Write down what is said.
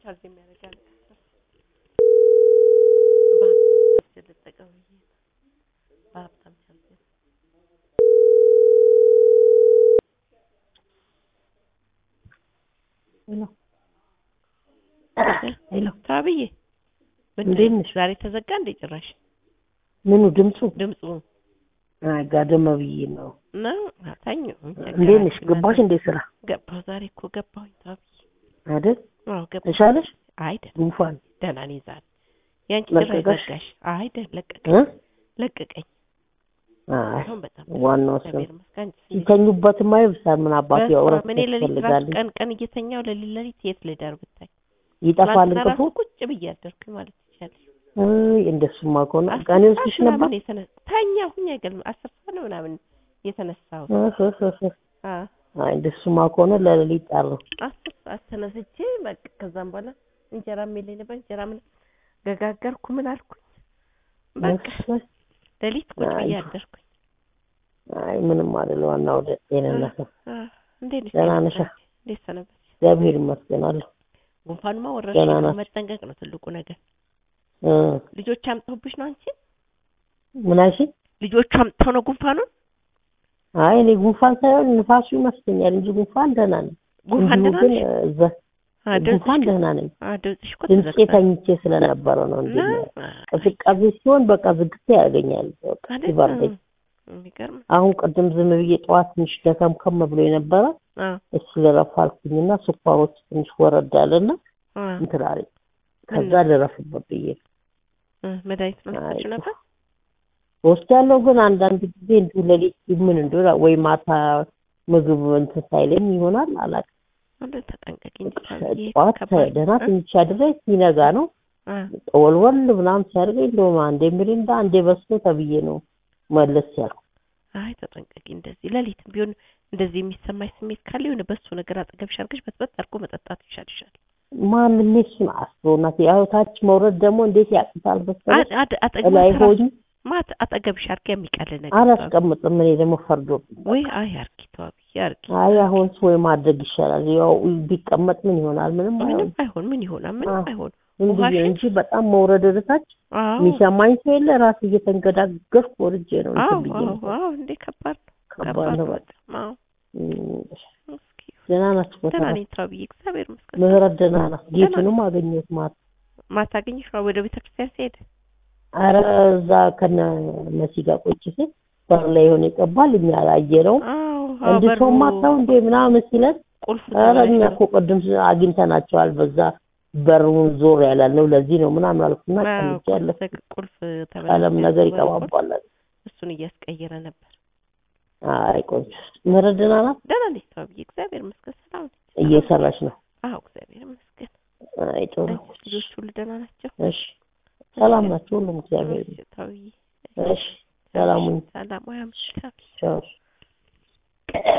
ቻርጅ የሚያደርግ አለ። በሀብታም ቻርጅ ልጠቀም ብዬ ነው። በሀብታም ቻርጅ ሄሎ ታብዬ እንዴት ነሽ? ዛሬ ተዘጋ እንደ ጭራሽ ምኑ ድምፁ ድምፁ አይ ጋደመ ብዬ ነው። ነው አታኘው እንዴት ነሽ? ገባሽ እንዴ ስራ ገባሁ ዛሬ እኮ ገባሁኝ ታብዬ አይደል? አዎ ገባሁ ተሻለሽ? አይ ደህና ጉንፋን ደህና ነኝ ዛሬ ያንቺ ጭራሽ ለቀቀሽ? ዘጋሽ አይ ደህና ለቀቀኝ እ? ለቀቀኝ አይ አሁን በጣም ዋናው እሱ እግዚአብሔር ይመስገን አንቺስ እንዴት ሲተኙበትማ ይብሳል። ምን አባቱ በስመ ያውረት አብ፣ እኔ ሌሊት ራሱ ያስፈልጋል። ቀን ቀን እየተኛው ሌሊት ሌሊት የት ልደር ብታይ ይጠፋል ትናንትና እንቅልፉ። ራሱ ቁጭ ብዬ አደርኩኝ ማለት ይቻላል። አይ እንደሱማ ከሆነ አስር ቀን ሰዓት ይወስድሽ ነበር። ምናምን የተነ- ተኛሁኝ አይገርም አስር ሰዓት ነው ምናምን የተነሳሁት እህ እህ እህ እህ። አ አይ እንደሱማ ከሆነ ለሌሊት ጠር አስር ሰዓት ተነስቼ በቃ ከዛም በኋላ እንጀራ የለኝ ነበር እንጀራ ምን ገጋገርኩ ምን አልኩኝ በቃ ሌሊት ቁጭ ብዬ አይ። አደርኩኝ። አይ ምንም አይደል። ዋናው ወደ ጤንነት ነው። አ እንዴት ነሽ? ደህና ነሽ? እንዴት ሰነበትሽ? እግዚአብሔር ይመስገን አለሁ። ጉንፋኑማ ወረርሽኝ ደህና ነው፣ ናት። መጠንቀቅ ነው ትልቁ ነገር። እ ልጆች አምጥተውብሽ ነው አንቺ? ምን አልሽኝ? ልጆቹ አምጥተው ነው ጉንፋኑን? አይ እኔ ጉንፋን ሳይሆን ንፋሱ ይመስለኛል እንጂ ጉንፋን ደህና ነኝ። ጉንፋን እንዲሁ ደህና ግን ነሽ? እዛ አ ድምፅሽ ጉንፋን ግን- ደህና ነኝ። አ ድምፅሽ እኮ ድምፄ ተዘግቷል። ተኝቼ ስለነበረ ነው እንጂ እና ቅዝቃዜ ሲሆን በቃ ዝግታ ያገኛል። በቃ አይደል? ሲበርደኝ የሚገርም አሁን ቅድም ዝም ብዬ ጠዋት ትንሽ ደከምከም ብሎ የነበረ አ እሱ ልረፍ አልኩኝና ስኳሮች ትንሽ ወረድ አለና አ እንትን አለኝ። ከዛ ልረፍበት ብዬ ነው። እ መድኃኒት ነው አይ ልትወስጂው ነበር? ወስዳለሁ ግን አንዳንድ ጊዜ እንዲሁ ሌሊት ምን እንደሆነ ወይ ማታ ምግብ እንትን ሳይለኝ ይሆናል አላውቅም። አንተ ተጠንቀቂ እንጂ ታብዬ ጠዋት ከባድ ደህና ነው። ትንሽ አድሬ ሲነጋ ነው አ ወልወል ምናምን ሲያደርገኝ እንደውም አንዴ ሚሪንዳ አንዴ በስቶ ተብዬ ነው መለስ ያልኩ። አይ ተጠንቀቂ። እንደዚህ ሌሊትም ቢሆን እንደዚህ የሚሰማኝ ስሜት ካለ የሆነ በሱ ነገር አጠገብሽ አድርገሽ በጥበጥ አድርጎ መጠጣት ይሻልሻል። ማንም እሱን አስበውናት ያው ታች መውረድ ደግሞ እንዴት ያቅታል በስተቀር አ- አድ- አጠገብ ላይ ተራ- ሆኝ ማት አጠገብሽ አድርጋ የሚቀል ነገር ተዋቢ። አላስቀምጥም። እኔ ደግሞ ፈርዶብኝ ወይ አይ አርጊ ተዋቢ አርጊ። አይ አሁን ወይ ማድረግ ይሻላል። ያው ቢቀመጥ ምን ይሆናል? ምንም ምንም አይሆን አይሆን ምን ይሆናል? ምንም አዎ። አይሆን። ዝም ብዬ ውሃሽን- እንጂ በጣም መውረድ ወደ ታች አዎ የሚሰማኝ ሰው የለ። ራሴ እየተንገዳገርኩ ወርጄ ነው አዎ እንትን ብዬ አዎ ነው። አዎ እንዴ ከባድ ነው። ከባድ ነው በቃ። በጣም አዎ። እም፣ እስኪ ደህና ናችሁ? ደህና በተራ ነኝ ተዋብዬ እግዚአብሔር ይመስገን። ምህረት ደህና ናት። ደህና ጌቱንም አገኘሁት ማታ። ማታ አገኘሽ ነው ወደ ቤተ ክርስቲያን ሲሄድ አረ እዛ ከነ መሲ ጋር ቁጭ ሲል በር ላይ የሆነ ይቀባል እኛ አላየነውም። አዎ አዎ እንዲህ በሩ ሰው ማታው እንዴ ምናምን ሲለን ቁልፍ ኧረ እኛ ተበላሽቶ እኮ ቅድም አግኝተናቸዋል በዛ በሩን ዞር ያላልነው ለዚህ ነው ምናምን አልኩና አዎ፣ ቀንቼ ቁልፍ ያለፍ ተግ- ቁልፍ ቀለም ተበላሽቶ ነገር በሩ ቁልፍ ይቀባባል። እሱን እያስቀየረ ነበር። አይ ቆንጆ ምህረት ደህና ናት። ደህና ነኝ ተዋብዬ እግዚአብሔር ይመስገን ሰላም ነኝ። እየሰራች ነው። አዎ እግዚአብሔር ይመስገን። አይ ጥሩ። አንቺስ ልጆች ሁሉ ደህና ናቸው? እሺ ሰላም ናቸው ሁሉም እግዚአብሔር እሺ፣ ተዋብዬ እሺ ሰላሙን ሰላም ወይ አምሽታ ቻው